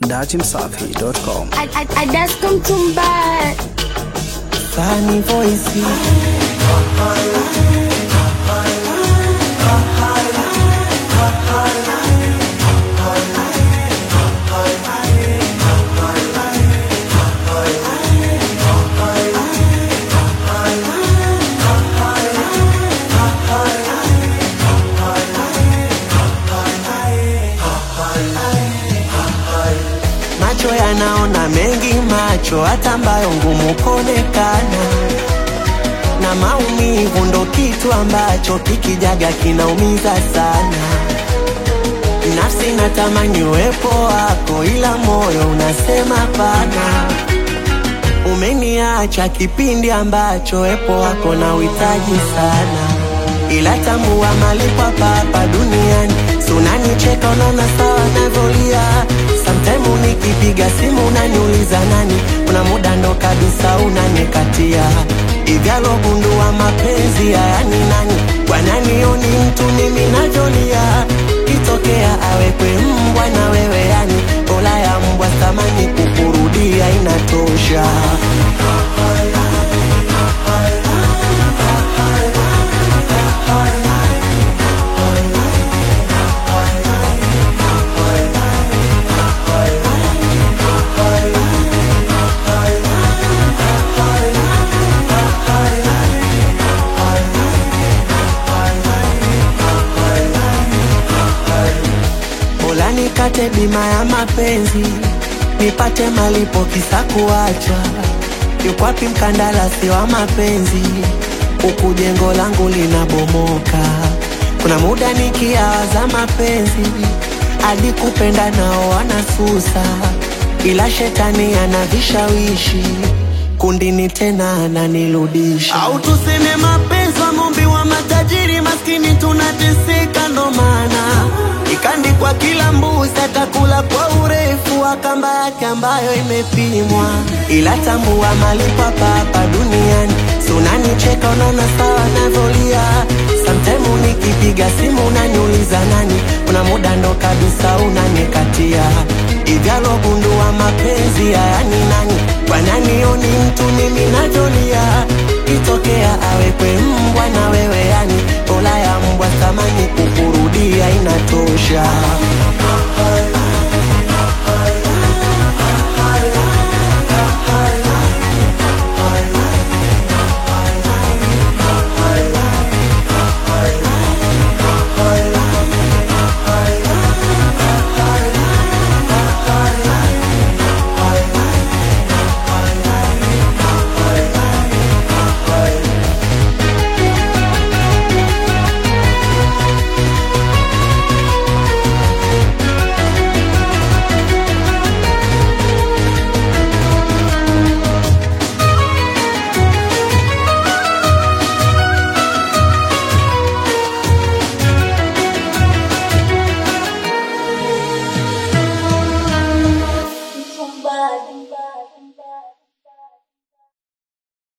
datimsafi.com. I, I, I just come to bad. Sunny voice. Macho yanaona mengi, macho hata ambayo ngumu kuonekana, na maumivu ndo kitu ambacho kikijaga kinaumiza sana. Nafsi natamani uwepo wako, ila moyo unasema pana. Umeniacha kipindi ambacho wepo wako na uhitaji sana, ila tambua malipo hapa hapa duniani. Si unanicheka unaona sawa navyolia, sometime nikipiga simu unaniuliza nani, kuna muda ndo kabisa unanikatia igalo gundua mapenzi haya ni nani, wananioni mtu mimi najolia, kitokea awekwe mbwa na wewe yani, ola ya mbwa thamani kukurudia inatosha. Bora nikate bima ya mapenzi, nipate malipo kisa kuacha. Yuko wapi mkandarasi wa mapenzi? Huku jengo langu linabomoka. Kuna muda nikiawaza mapenzi, hadi kupenda nao wanasusa, ila shetani ana vishawishi kundini tena ananirudisha. Au tuseme mapenzi wa ng'ombe wa matajiri, maskini tunateseka, ndo maana ikandikwa kila mbuzi atakula kwa urefu wa kamba yake ambayo imepimwa, ila tambua malipo hapa hapa duniani. Si unanicheka unaona sawa navyolia, sometime nikipiga simu unaniuliza nani, kuna muda ndo kabisa unanikatia igalo gundua mapenzi haya ni nani, wananioni mtu mimi najolia, kitokea awekwe mbwa na wewe yani, ola ya mbwa thamani kukurudia inatosha.